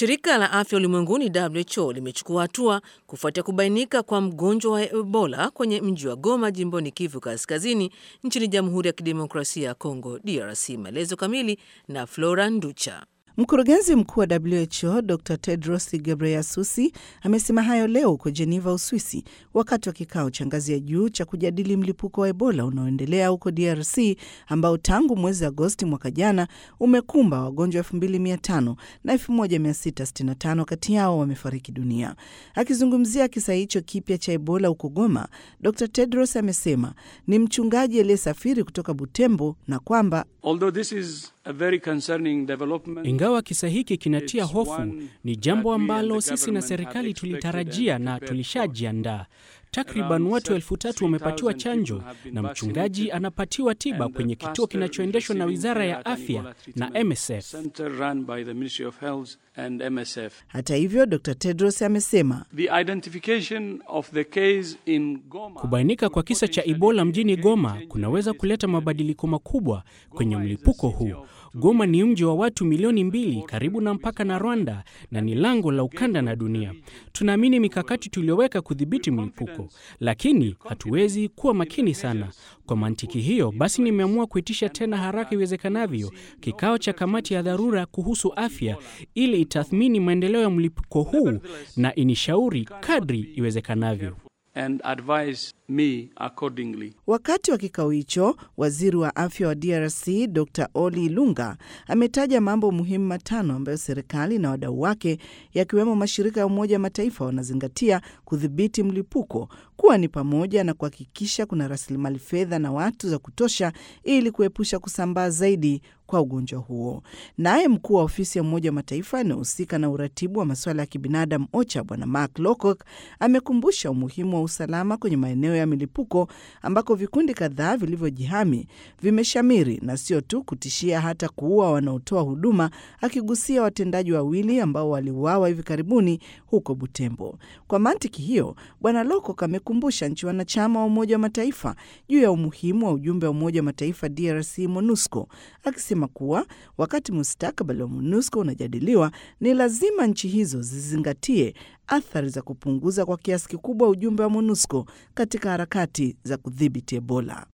Shirika la afya ulimwenguni WHO limechukua hatua kufuatia kubainika kwa mgonjwa wa Ebola kwenye mji wa Goma jimboni Kivu Kaskazini nchini Jamhuri ya Kidemokrasia ya Kongo DRC. Maelezo kamili na Flora Nducha. Mkurugenzi mkuu wa WHO Dr Tedros Ghebreyesus amesema hayo leo huko Jeneva, Uswisi, wakati wa kikao cha ngazi ya juu cha kujadili mlipuko wa Ebola unaoendelea huko DRC ambao tangu mwezi Agosti mwaka jana umekumba wagonjwa 2500 na 1665 kati yao wamefariki dunia. Akizungumzia kisa hicho kipya cha Ebola huko Goma, Dr Tedros amesema ni mchungaji aliyesafiri kutoka Butembo na kwamba ingawa kisa hiki kinatia hofu, ni jambo ambalo sisi na serikali tulitarajia na tulishajiandaa. Takriban watu elfu tatu wamepatiwa chanjo na mchungaji anapatiwa tiba kwenye kituo kinachoendeshwa na Wizara ya Afya na MSF. Hata hivyo, Dr Tedros amesema kubainika kwa kisa cha Ebola mjini Goma kunaweza kuleta mabadiliko makubwa kwenye mlipuko huu. Goma ni mji wa watu milioni mbili karibu na mpaka na Rwanda na ni lango la ukanda na dunia. Tunaamini mikakati tuliyoweka kudhibiti mlipuko, lakini hatuwezi kuwa makini sana. Kwa mantiki hiyo basi, nimeamua kuitisha tena haraka iwezekanavyo kikao cha kamati ya dharura kuhusu afya ili itathmini maendeleo ya mlipuko huu na inishauri kadri iwezekanavyo. And advise me accordingly. Wakati wa kikao hicho, waziri wa afya wa DRC Dr Oli Lunga ametaja mambo muhimu matano ambayo serikali na wadau wake yakiwemo mashirika ya Umoja wa Mataifa wanazingatia kudhibiti mlipuko, kuwa ni pamoja na kuhakikisha kuna rasilimali fedha na watu za kutosha ili kuepusha kusambaa zaidi kwa ugonjwa huo. Naye mkuu wa ofisi ya Umoja wa Mataifa inayohusika na uratibu wa masuala ya kibinadamu OCHA Bwana Mark Lowcock amekumbusha umuhimu wa usalama kwenye maeneo ya milipuko ambako vikundi kadhaa vilivyojihami vimeshamiri na sio tu kutishia hata kuua wanaotoa huduma, akigusia watendaji wawili ambao waliuawa hivi karibuni huko Butembo. Kwa mantiki hiyo, Bwana Lowcock amekumbusha nchi wanachama wa Umoja wa Mataifa juu ya umuhimu wa ujumbe wa Umoja wa Mataifa DRC MONUSCO akisema kuwa wakati mustakabali wa MONUSCO unajadiliwa ni lazima nchi hizo zizingatie athari za kupunguza kwa kiasi kikubwa ujumbe wa MONUSCO katika harakati za kudhibiti Ebola.